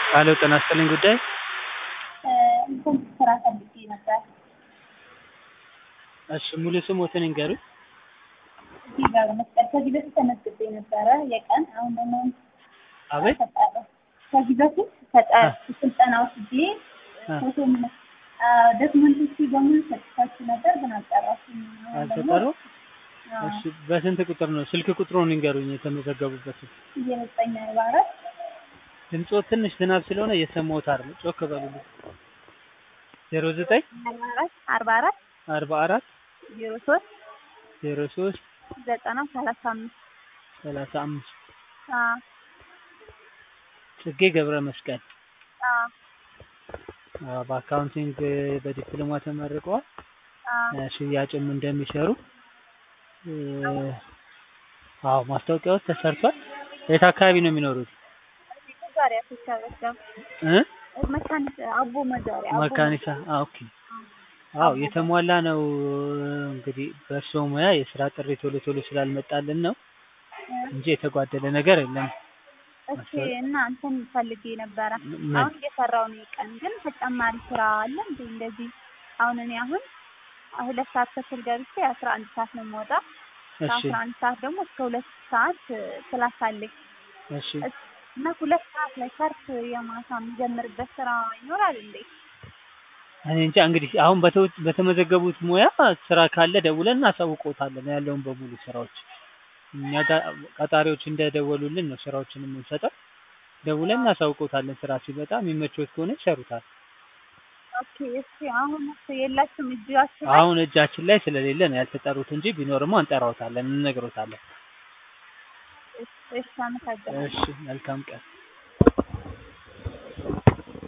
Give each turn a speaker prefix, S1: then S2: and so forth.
S1: ሄሎ ጤና ይስጥልኝ ጉዳይ
S2: እንትን ስራ ፈልጌ ነበር።
S1: እሺ ሙሉ ስሞትን ይንገሩኝ።
S2: እዚህ ጋር መስቀል ከዚህ በፊት ተመዝግቤ ነበረ የቀን አሁን ደግሞ
S1: አቤት
S2: ተጣራ ከዚህ በፊት ተጣራ ስልጠና ወስጄ
S1: አ።
S2: ፎቶ ዶክመንቶች በሙሉ ሰጥቻችሁ ነበር ግን አልጠራችሁም። አሁን ደግሞ
S1: አልተጠሩ?
S2: አዎ፣
S1: እሺ በስንት ቁጥር ነው? ስልክ ቁጥሩን ይንገሩኝ የተመዘገቡበትን።
S2: እየመጣኝ ነው አራት
S1: ድምጾ ትንሽ ዝናብ ስለሆነ እየሰማሁት አይደል? ጮክ በሉልኝ። ዜሮ ዘጠኝ
S2: አርባ አራት አርባ አራት
S1: አርባ አራት
S2: ዜሮ ሶስት
S1: ዜሮ ሶስት
S2: ዘጠና ሰላሳ አምስት
S1: ሰላሳ አምስት
S2: አዎ፣
S1: ጽጌ ገብረ መስቀል
S2: አዎ፣
S1: አዎ፣ በአካውንቲንግ በዲፕሎማ ተመርቀዋል።
S2: አዎ።
S1: ሽያጭም እንደሚሰሩ እ፣ አዎ ማስታወቂያዎች ተሰርቷል። የት አካባቢ ነው የሚኖሩት?
S2: መዛሪያ ተሰበሰ
S1: እ
S2: መካኒሳ አቦ መዛሪያ አቦ
S1: መካኒሳ አ ኦኬ አዎ የተሟላ ነው እንግዲህ በእርስዎ ሙያ የስራ ጥሪ ቶሎ ቶሎ ስላልመጣልን ነው እንጂ የተጓደለ ነገር የለም
S2: እሺ እና እንትን ፈልጌ ነበረ።
S1: ምን?
S2: አሁን እየሰራው ነው ቀን ግን ተጨማሪ ስራ አለ እንዴ? እንደዚህ አሁን እኔ አሁን ሁለት ሰዓት ተኩል ገብቼ አስራ አንድ ሰዓት ነው የምወጣ።
S1: እሺ
S2: ከአስራ አንድ ሰዓት ደግሞ እስከ ሁለት ሰዓት ክላስ አለኝ
S1: እሺ
S2: እስ- እና ሁለት ሰዓት ላይ ሰርፍ የማታ የምጀምርበት ስራ ይኖራል እንዴ?
S1: እኔ እንጃ እንግዲህ አሁን በተው- በተመዘገቡት ሙያ ስራ ካለ ደውለን እናሳውቅዎታለን ያለውን በሙሉ ስራዎች እኛ ጋር ቀጣሪዎች እንደደወሉልን ነው ስራዎችን የምንሰጠው ደውለን እናሳውቅዎታለን ስራ ሲመጣ የሚመችዎት ከሆነ ይሰሩታል
S2: ኦኬ እሺ አሁን እሱ የላችሁም እጃችሁ ላይ?
S1: አሁን እጃችን ላይ ስለሌለ ነው ያልተጠሩት እንጂ ቢኖርማ እንጠራዎታለን እንነግሮታለን
S2: እሺ እሺ አመሰግናለሁ።
S1: እሺ መልካም ቀን